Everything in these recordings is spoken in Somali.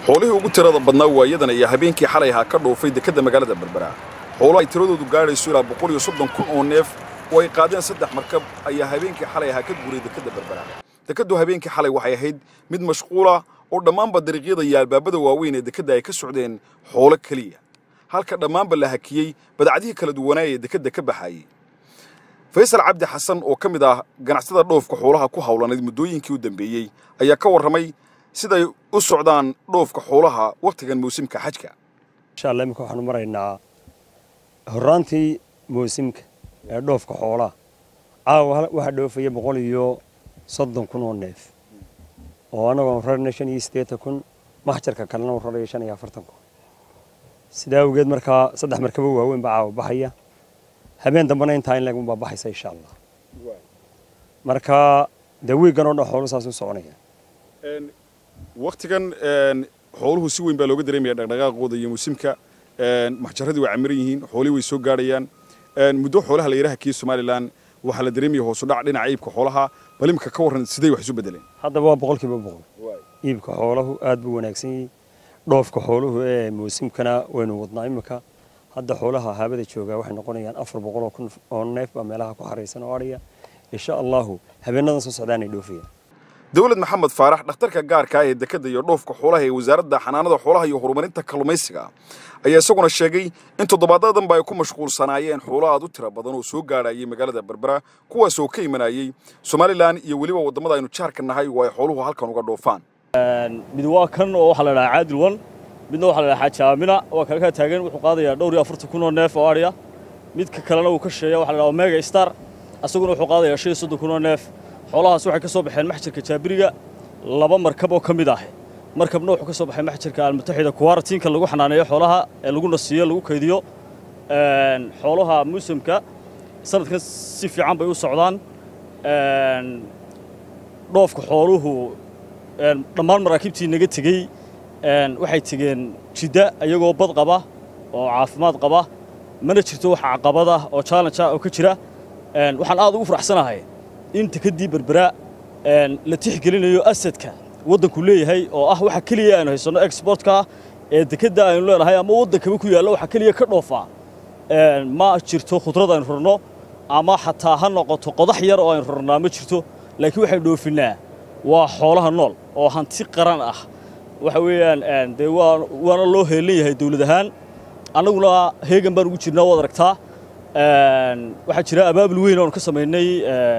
xoolihii ugu tirada badnaa waayadan ayaa habeenkii xalay ahaa ka dhoofay dekedda magaalada berbera xoolo ay tiradoodu gaadhayso ilaa boqol iyo soddon kun oo neef oo ay qaadeen saddex markab ayaa habeenkii xalay ahaa ka guuray dekedda berbera dekeddu habeenkii xalay waxay ahayd mid mashquula oo dhammaanba dariiqyada iyo albaabada waaweyn ee dekedda ay ka socdeen xoolo keliya halka dhammaanba la hakiyey badacdihii kala duwanaa ee dekedda ka baxaayey faysal cabdi xasan oo ka mid ah ganacsatada dhoofka xoolaha ku hawlanayd muddooyinkii u dambeeyey ayaa ka warramay siday u socdaan dhoofka xoolaha wakhtigan muusimka xajka insha allah iminka waxaanu maraynaa horraantii muusimka ee dhoofka xoolaha caawa waxaa dhoofaya boqol iyo soddon kun oo neef oo annagoon rarna shan iyo siddeetan kun maxjarka kalena u rarayo shan iyo afartan kun sidaa awgeed markaa saddex markabo waaweyn baa caawa baxaya habeen dambena intaa in leegun baa baxaysa insha allah marka dee wiiggan oo dhan xoolu saas u soconaya wakhtigan xooluhu si weyn baa looga dareemaya dhaqdhaqaaqooda iyo muusimka maxjaradii waa camiran yihiin xoolihii way soo gaadhayaan muddo xoolaha la yidhaha kii somalilan waxaa la dareemaya hoosu dhac dhinaca iibka xoolaha bal imika ka warran siday wax isu bedeleen haddaba waa boqolkiiba boqol iibka xoolahu aad buu wanaagsan yahay dhoofka xooluhu ee muusimkana waynu wadnaa imika hadda xoolaha haabada joogaa waxay noqonayaan afar boqol oo kun oo neef baa meelaha ku xaraysan oo adhaya insha allahu habeenadan soo socdaanay dhoofayaan dawlad maxamed faarax dhakhtarka gaarka ah ee dekedda iyo dhoofka xoolaha ee wasaaradda xanaanada xoolaha iyo horumarinta kalluumaysiga ayaa isaguna sheegay in toddobaadadanba ay ku mashquulsanaayeen xoolo aad u tira badan oo soo gaadhayay magaalada berbera kuwaas oo ka imanayay somalilan iyo weliba waddamada aynu jaarka nahay oo ay xooluhu halkan uga dhoofaan mid waa kan oo waxaa la dhahaa caadil wan midna waxaa la dhahaa xaaji aamina waa kale kaa taagan wuxuu qaadayaa dhowr iyo afartan kun oo neef oo adhiya midka kalena uu ka sheeya waxa la dhahaa omega star asaguna wuxuu qaadayaa shan iyo soddon kun oo neef xoolahaas waxay ka soo baxeen maxjarka jaabiriga laba markab oo ka mid ah markabna wuxuu ka soo baxay maxjarka almutaxida kuwaaratiinka lagu xanaaneeyo xoolaha ee lagu nasiiyo lagu kaydiyo xoolaha muusimka sanadkan si fiican bay u socdaan dhoofka xooluhu dhammaan maraakiibtii naga tegey waxay tegeen jidda iyagoo bad qaba oo caafimaad qaba mana jirto wax caqabad ah oo challenge ah oo ka jira waxaan aad ugu faraxsanahay in dekeddii berbera la tixgelinayo asadka waddanku leeyahay oo ah waxa keliya aynu haysanno exportka ee dekedda aynu leenahay ama waddankaba ku yaalla waxa keliya ka dhoofaa ma jirto khudrad aynu rarno ama xataa ha noqoto qodax yar oo aynu rarnaa ma jirto laakiin waxaynu dhoofinnaa waa xoolaha nool oo hanti qaran ah waxa weeyaan dee waana loo heelan yahay dawlad ahaan annaguna heegan baan ugu jirnaa waad aragtaa waxaa jira abaabul weyn oonu ka samaynay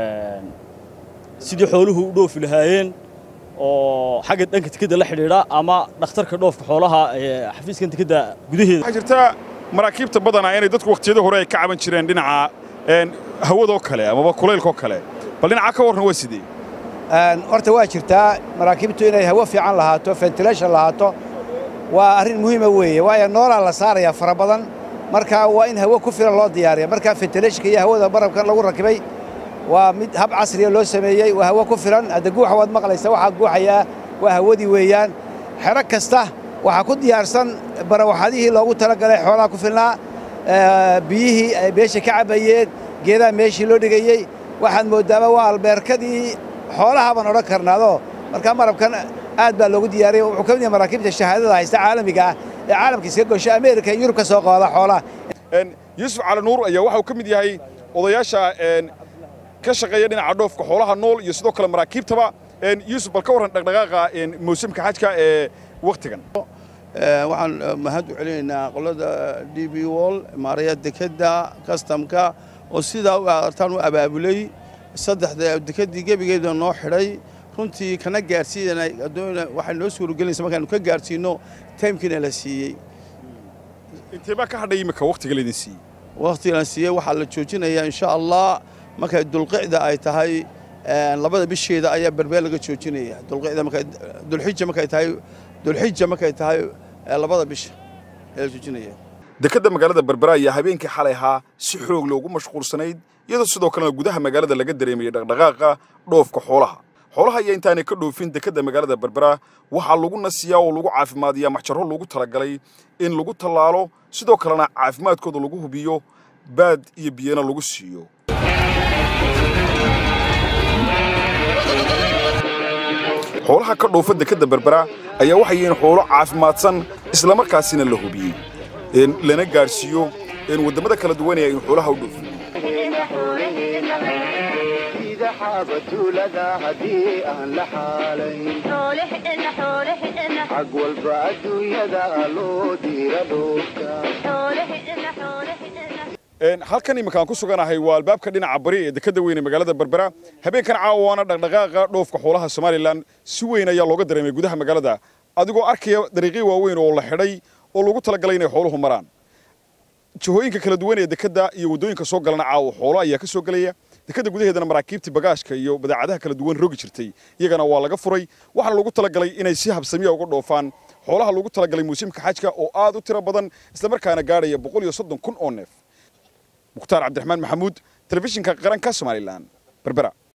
sidii xooluhu u dhoofi lahaayeen oo xagga dhanka dekedda la xidhiidha ama dhakhtarka dhoofka xoolaha ee xafiiskan dekedda gudaheeda waxaa jirta maraakiibta badanaa inay dadku wakhtiyada hore ay ka caban jireen dhinaca hawadoo kale amaba kulaylkoo kale bal dhinaca ka warran waa sidee horta waa jirtaa maraakiibtu inay hawo fiican lahaato ventilation lahaato waa arrin muhiima weeye waayo noolaa la saarayaa fara badan marka waa in hawo ku filan loo diyaariya marka ventilashonka iyo hawada barabkan lagu rakibay waa mid hab casriya loo sameeyey waa hawo ku filan hadda guuxa waad maqlaysa waxaa guuxayaa waa hawadii weeyaan xero kasta waxaa ku diyaarsan barawaxadihii loogu talagalay xoolaha ku filnaa biyihii ay meesha ka cabbayeen geedaha meeshii loo dhigayey waxaad mooddaaba waa albeerkadii xoolaha baan odhan karnaadoo markaa marabkan aad baa loogu diyaariyey wuxuu ka mid yahay maraakiibta shahaadada haysta caalamiga ah ee caalamka iska gosho ameerika iyo yurub ka soo qaada xoolaha yuusuf cali nuur ayaa waxauu ka mid yahay odayaasha ka shaqeeya dhinaca dhoofka xoolaha nool iyo sidoo kale maraakiibtaba yuusuf bal ka warran dhaqdhaqaaqa mawsimka xajka ee wakhtigan waxaan mahad u celinaynaa qolada d b wol maaraya dekedda kastamka oo sidaa u artaan u abaabulay saddexda dekeddii gebigeeda noo xidhay runtii kana gaarsiinana waxay noo suuragelinaysa markaanu ka gaarsiinno taymkiina la siiyey intee baa ka hadhay imika wakhtiga laydin siiyey wakhtiga la siiyey waxaa la joojinayaa insha allah markay dulqicda ay tahay labada bisheeda ayaa berbeel laga joojinaya dulqicda markay dulxija markay tahay dulxija markay tahay labada bisha ayaa la joojinaya dekedda magaalada berbera ayaa habeenkii xalay ahaa si xoog loogu mashquulsanayd iyadoo sidoo kalena gudaha magaalada laga dareemayay dhaqdhaqaaqa dhoofka xoolaha xoolaha ayaa intaanay ka dhoofin dekedda magaalada berbera waxaa lagu nasiyaa oo lagu caafimaadiyaa maxjarro loogu talagalay in lagu tallaalo sidoo kalena caafimaadkooda lagu hubiyo baad iyo biyana lagu siiyo xoolaha ka dhoofa dekedda berbera ayaa waxay yihiin xoolo caafimaadsan islamarkaasina la hubiyey lana gaadhsiiyo waddamada kala duwanaya in xoolaha u dhoofiyo xaabatuulada haddii aan la xaalayn xag walba adduunyada loo diira dhoofka halkan iminkaan ku suganahay waa albaabka dhinaca bari ee dekedda weyne magaalada berbera habeenkan caawaana dhaqdhaqaaqa dhoofka xoolaha somalilan si weyn ayaa looga dareemay gudaha magaalada adigoo arkaya dariiqyo waaweyn oo la xidhay oo loogu talagalay inay xooluhu maraan jihooyinka kala duwan ee dekedda iyo waddooyinka soo galana caawa xoolo ayaa ka soo gelaya dekedda gudaheedana maraakiibtii bagaashka iyo badeecadaha kala duwan rogi jirtay iyagana waa laga furay waxaana loogu talagalay inay si habsamiya uga dhoofaan xoolaha loogu talagalay muusimka xajka oo aad u tiro badan islamarkaana gaadhaya boqol iyo soddon kun oo neef mukhtaar cabdiraxmaan maxamuud telefishinka qaranka somalilan berbera